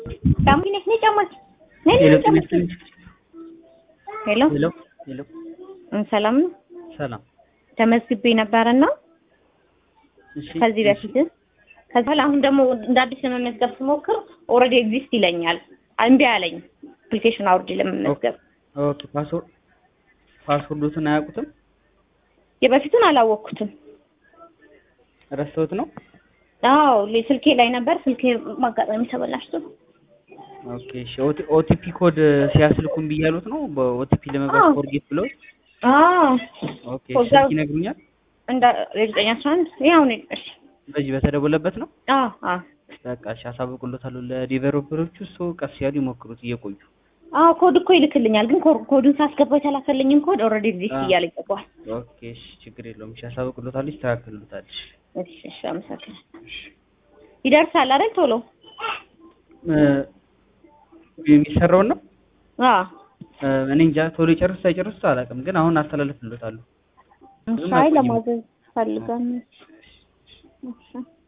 ጫማ ነሽ ነይ ጫማች ነይ ነይ ሄሎ ጫማ ጤና ይስጥልኝ። ሄሎ ሄሎ ሄሎ እም፣ ሰላም ነው። ሰላም። ተመዝግቤ ነበርና እሺ ከዚህ በፊት ከዛ በኋላ አሁን ደግሞ እንደ አዲስ ለመመዝገብ ስሞክር ኦልሬዲ ኤግዚስት ይለኛል። እምቢ አለኝ። አፕሊኬሽን አውርድ ለመመዝገብ ኦኬ ፓስወርድ ፓስወርዶትን አያውቁትም? የበፊቱን አላወቅኩትም። ረስተውት ነው? አዎ ሌ- ስልኬ ላይ ነበር። ስልኬ ማጋጣሚ ተበላሽቶ ኦኬ እሺ ኦቲ- ኦቲፒ ኮድ ሲያስልኩን ብያሉት ነው በኦቲፒ ለመግባት አዎ። ፎርጌት ብለው አዎ ኦኬ ኮዛ- ስልክ ይነግሩኛል እንደ ዘጠኝ አስራ አንድ ያው ነው። እሺ በዚህ በተደወለበት ነው አዎ አዎ በቃ እሺ አሳውቅሎታለሁ ለዲቨሎፐሮቹ እሱ ቀስ ያሉ ይሞክሩት እየቆዩ አዎ ኮድ እኮ ይልክልኛል፣ ግን ኮ- ኮዱን ሳስገባ የተላከልኝን ኮድ ኦልሬዲ ኤግዚስት አዎ። እያለ ይገባል። ኦኬ እሺ ችግር የለውም እሺ አሳውቅሎታለሁ ይስተካከሉታል እሺ እሺ እሺ አመሰግናለሁ። ይደርሳል አይደል ቶሎ? እ፣ የሚሰራውን ነው አዎ እ፣ እኔ እንጃ ቶሎ ይጨርስ አይጨርስ አላውቅም ግን አሁን አስተላልፍሎታለሁ ሻይ ለማዘዝ ፈልጋለሁ። እሺ